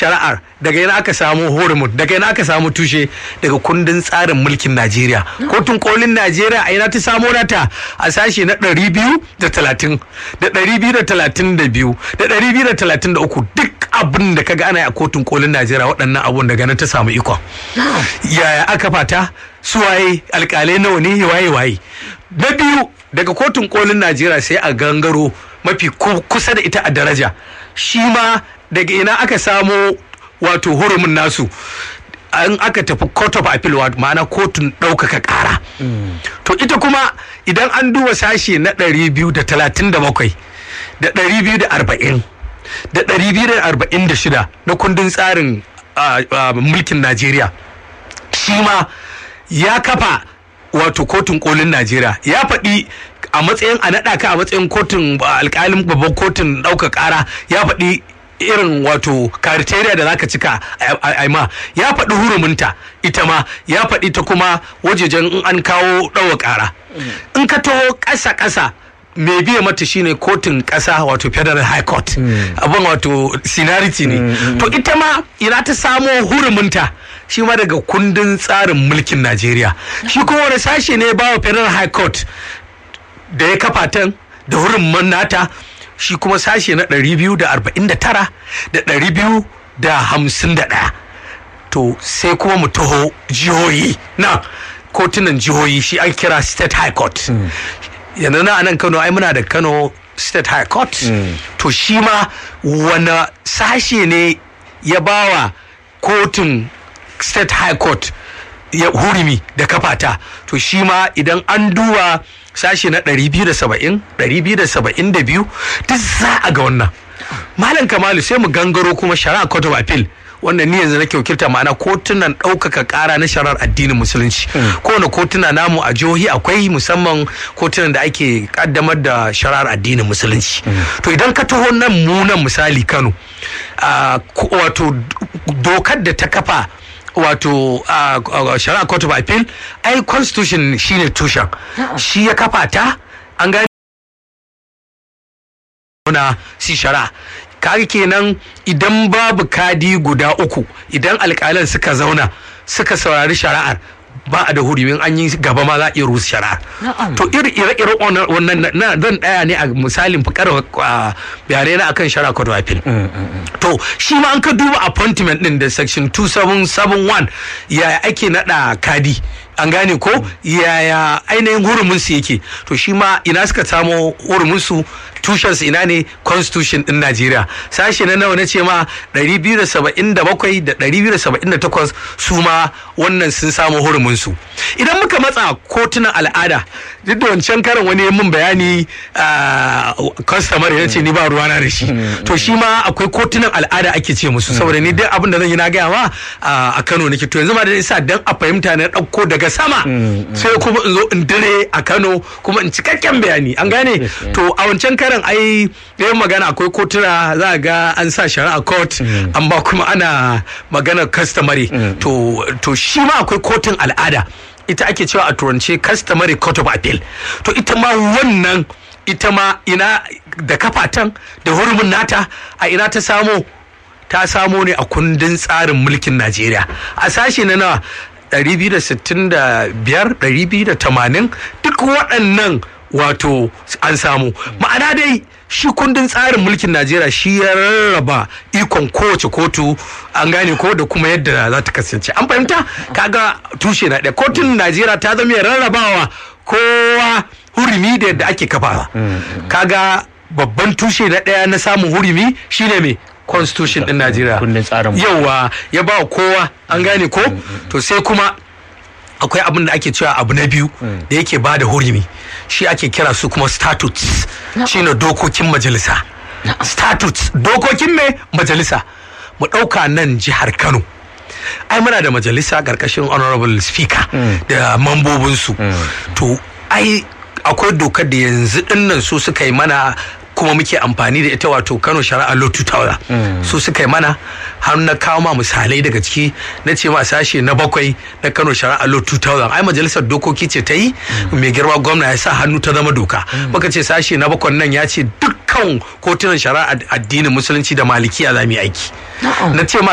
shari'ar daga yana aka samu horumun daga yana aka samu tushe daga kundin tsarin mulkin najeriya kotun kolin najeriya a yana ta samo nata a sashe na ɗari biyu da talatin da ɗari biyu da talatin da biyu da ɗari biyu da talatin da uku duk abin da kaga ana yi a kotun kolin najeriya waɗannan abun daga nan ta samu ikon yaya aka fata su waye alƙalai nawa ne waye waye na biyu daga kotun kolin najeriya sai a gangaro mafi kusa da ita a daraja shi ma daga ina aka samo wato hurumin nasu an aka tafi court of appeal ma'ana kotun ɗaukaka ƙara to ita kuma idan an duba sashe na 237 da 240 da 246 na kundin tsarin mulkin najeriya shi ma ya kafa wato kotun kolin najeriya ya faɗi a matsayin a naɗa ka a matsayin kotun alƙalin babban kotun ɗauka ƙara ya faɗi irin wato criteria da zaka cika a ma ya faɗi huruminta ita ma ya faɗi ta kuma wajejen in an kawo ɗaua ƙara in ka taho ƙasa ƙasa mai biya mata shine kotun ƙasa wato federal high court abin wato sinarity ne to ita ma ina ta samo huruminta shi ma daga kundin tsarin mulkin najeriya shi kuma wani sashe ne ba wa federal high court da ya kafa tan da hurumin nata shi kuma sashe na 249 da 251 to sai kuma mu taho jihohi na kotunan jihohi shi an kira state high court yanzu na anan kano ai muna da kano state high court to shi ma wani sashe ne ya bawa kotun state high court ya hurumi da kafata to shi ma idan an duba sashe na 270 272 duk za a ga wannan malam kamalu sai mu gangaro kuma shari'a court of appeal wannan ni yanzu nake wakilta ma'ana kotunan ɗaukaka ƙara na shari'ar addinin musulunci kowane kotuna namu a jihohi akwai musamman kotunan da ake kaddamar da shari'ar addinin musulunci to idan ka taho nan mu nan misali kano wato dokar da ta kafa wato shari'a court of appeal ai constitution shine tushen shi ya kafa ta an gani na si shari'a kaga kenan idan babu kadi guda uku idan alƙalan suka zauna suka saurari shari'ar ba a da hurumin an yi gaba ma za a iya rusa shari'a to iri ire ire wannan na zan daya ne a misalin fikar bayanai na akan shari'a court of appeal to shi ma an ka duba appointment din da section 2771 yaya ake nada kadi an gane ko yaya ainihin hurumin su yake to shi ma ina suka samo hurumin su tushen su ina ne constitution din Najeriya sashe na nawa na ce ma 277 da 278 su ma wannan sun samu hurumin su idan muka matsa kotunan al'ada duk da wancan karin wani mun bayani customer ya ce ni ba ruwana da shi to shi ma akwai kotunan al'ada ake ce musu saboda ni duk abin da zan yi na gaya ma a Kano nake to yanzu ma da isa dan a fahimta na dauko daga sama sai kuma in zo in dire a Kano kuma in cikakken bayani an gane to a wancan karin ai yayin magana akwai kotuna za ga an sa shari'a court amma kuma ana maganar customary to to shi ma akwai kotun al'ada ita ake cewa a turance customary court of appeal to ita ma wannan ita ma ina da kafatan da hurumin nata a ina ta samo ta samo ne a kundin tsarin mulkin Najeriya a sashe na nawa 265 280 duk waɗannan wato an samu ma'ana dai shi kundin tsarin mulkin najeriya shi ya rarraba ikon kowace kotu an gane ko da kuma yadda za ta kasance an fahimta kaga tushe na ɗaya kotun najeriya ta zama ya rarrabawa kowa hurumi da yadda ake kafawa kaga babban tushe na ɗaya na samun hurumi shine mai constitution din najeriya yawa ya ba kowa an gane ko to sai kuma akwai abin da ake cewa abu na biyu da yake ba da hurumi shi ake kira su kuma statutes shine dokokin majalisa statutes dokokin mai majalisa mu ɗauka nan jihar kano ai muna da majalisa ƙarƙashin honorable speaker da mambobinsu to ai akwai dokar da yanzu dinnan su suka yi mana kuma muke amfani da ita wato kano shari'a law 2000 su suka yi mana har na kawo ma misalai daga ciki na ce ma sashe na bakwai na kano shari'a law 2000 ai majalisar dokoki ce ta yi mai girma gwamna ya sa hannu ta zama doka muka ce sashe na bakwai nan ya ce dukkan kotunan shari'a addinin musulunci da malikiya za mu yi aiki na ce ma